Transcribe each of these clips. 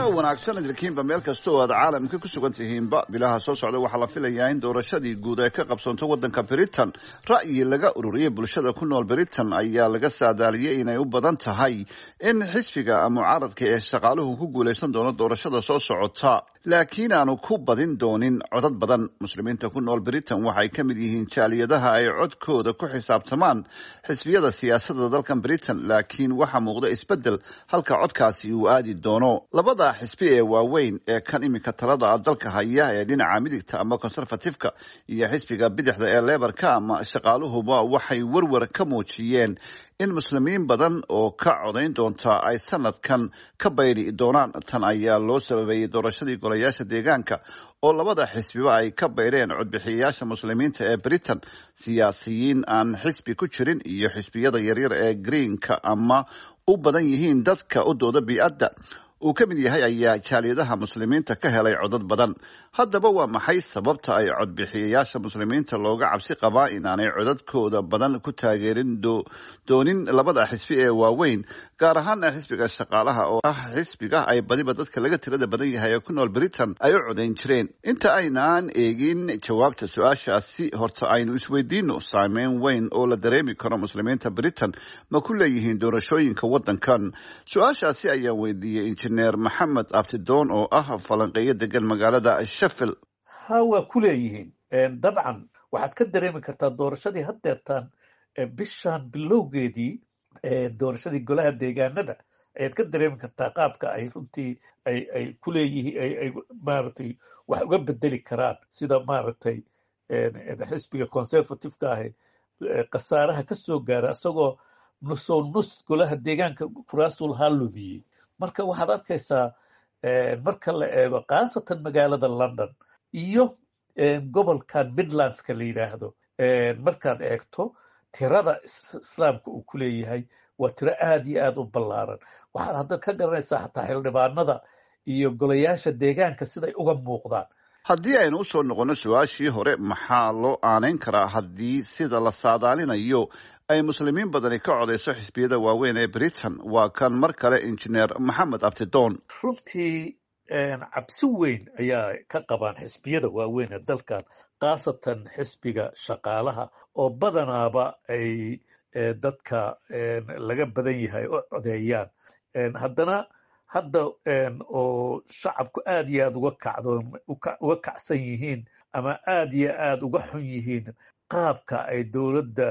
wanaagsan idilkiinba meel kasta oo aad caalamka ku sugan tihiinba bilaha soo socda waxaa la filayaa in doorashadii guud ay ka qabsoonto waddanka britain ra'yi laga ururiyay bulshada ku nool britain ayaa laga saadaaliyey inay u badan tahay in xisbiga mucaaradka ee shaqaaluhu ku guulaysan doono doorashada soo socota laakiin aanu ku badin doonin codad badan muslimiinta ku nool britain waxay ka mid yihiin jaaliyadaha ay codkooda ku xisaabtamaan xisbiyada siyaasadda dalkan britain laakiin waxaa muuqda isbeddel halka codkaasi uu aadi doono labada xisbi ee waaweyn ee kan iminka talada dalka haya ee dhinaca midigta ama conservatifeka iyo xisbiga bidixda ee lebarka ama shaqaaluhuba waxay werwer ka muujiyeen in muslimiin badan oo ka codayn doonta ay sanadkan ka baydhi doonaan tan ayaa loo sababeeyey doorashadii golayaasha deegaanka oo labada xisbiba ay ka baydheen codbixiyayaasha muslimiinta ee britain siyaasiyiin aan xisbi ku jirin iyo xisbiyada yaryar ee greenka ama u badan yihiin dadka u dooda bii-adda uu ka mid yahay ayaa jaaliyadaha muslimiinta ka helay codad badan haddaba waa maxay sababta ay codbixiyayaasha muslimiinta looga cabsi qabaa inaanay codadkooda badan ku taageerin doonin labada xisbi ee waaweyn gaar ahaana xisbiga shaqaalaha oo ah xisbiga ay badiba dadka laga tirada badan yahay ee ku nool britain ay u codayn jireen inta aynaan eegin jawaabta su-aashaasi horta aynu isweydiino saameyn weyn oo la dareemi karo muslimiinta britain ma ku leeyihiin doorashooyinka waddankan su-aashaasi ayaan weydiiyey injineer maxamed abtidoon oo ah falanqeeyo degan magaalada sheffield ha waa ku leeyihiin dabcan waxaad ka dareemi kartaa doorashadii haddeertaan bishan bilowgeedii doorashadii golaha deegaanada ayaad ka dareemi kartaa qaabka ay runtii ay ay ku leeyihiin ay maaragtay wax uga bedeli karaan sida maaragtay xisbiga conservativeka ahi khasaaraha ka soo gaara isagoo nusoo nus golaha deegaanka kuraastul haa lumiyey marka waxaad arkaysaa marka la eego khaasatan magaalada london iyo gobolkan midlandska la yidhaahdo markaad eegto tirada islaamka uu ku leeyahay waa tiro aad iyo aad u ballaaran waxaad hadda ka garanaysaa xataa xildhibaanada iyo golayaasha deegaanka siday uga muuqdaan haddii aynu usoo noqonno su-aashii hore maxaa loo aanayn karaa haddii sida la saadaalinayo ay muslimiin badani ka codayso xisbiyada waaweyn ee britain waa kan mar kale injineer maxamed abtidoon runtii cabsi weyn ayaa ka qabaan xisbiyada waaweyn ee dalkan khaasatan xisbiga shaqaalaha oo badanaaba ay dadka laga badan yahay u codeeyaan haddana hadda oo shacabku aad iyo aad uga kacdo uga kacsan yihiin ama aad iyo aad uga xun yihiin qaabka ay dowladda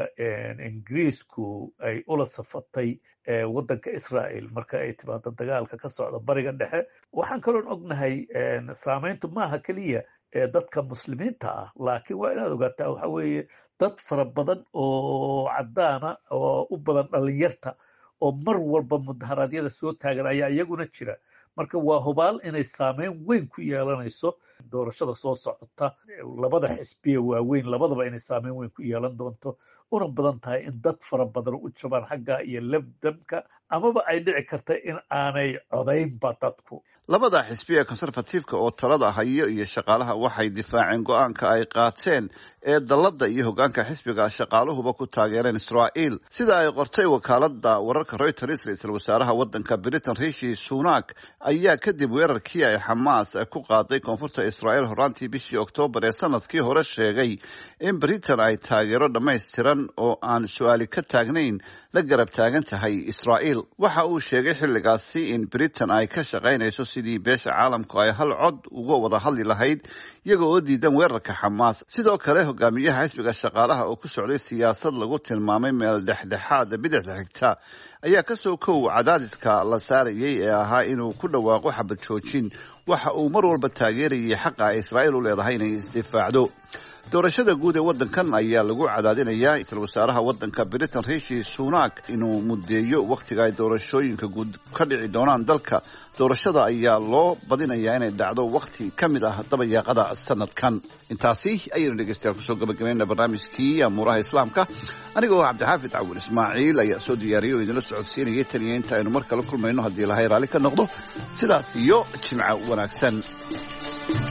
ingiriisku ay ula safatay waddanka israel marka ay timaado dagaalka ka socda bariga dhexe waxaan kaloon ognahay saameyntu maaha keliya dadka muslimiinta ah laakiin waa inaad ogaataa waxa weeye dad fara badan oo caddaana oo u badan dhalinyarta oo mar walba mudaharaadyada soo taagan ayaa iyaguna jira marka waa hubaal inay saameyn weyn ku yeelanayso doorashada soo socota labada xisbiya waaweyn labadaba inay saameyn weyn ku yeelan doonto una badan tahay in dad fara badan u jabaan xagga iyo lebdamka amaba ay dhici karta in aanay codaynba dadku labada xisbi ee conservatifeka oo talada hayo iyo shaqaalaha waxay difaaceen go-aanka ay qaateen ee dalladda iyo hogaanka xisbiga shaqaaluhuba ku taageereen israa'iil sida ay qortay wakaalada wararka reuters ra-iisul wasaaraha waddanka britain rishi sunak ayaa kadib weerarkii ay xamaas ku qaaday koonfurta israa'iil horaantii bishii oktoobar ee sanadkii hore sheegay in britain ay taageero dhammaystiran oo aan su-aali ka taagnayn la garab taagan tahay israa'iil waxa uu sheegay xilligaasi in britain ay ka shaqaynayso sidii beesha caalamku ay hal cod uga wada hadli lahayd iyaga oo diidan weerarka xamaas sidoo kale hogaamiyaha xisbiga shaqaalaha oo ku socday siyaasad lagu tilmaamay meel dhexdhexaada bidixda xigta ayaa kasoo kow cadaadiska la saarayay ee ahaa inuu ku dhawaaqo xabad joojin waxa uu mar walba taageerayay xaqa ay israa'iil u leedahay inay isdifaacdo doorashada guud ee waddankan ayaa lagu cadaadinayaa isla wasaaraha waddanka britain rishi sunak inuu mudeeyo wakhtiga ay doorashooyinka guud ka dhici doonaan dalka doorashada ayaa loo badinayaa inay dhacdo wakhti ka mid ah dabayaaqada sanadkan intaasi ayaynu dhegeystayaal kusoo gabagabayna barnaamijkii amuuraha islaamka anigoo cabdixaafid cawil ismaaciil ayaa soo diyaariyay oo idinla socodsiinayay taniya inta aynu mar kale kulmayno haddii ilahay raalli ka noqdo sidaas iyo jimco wanaagsan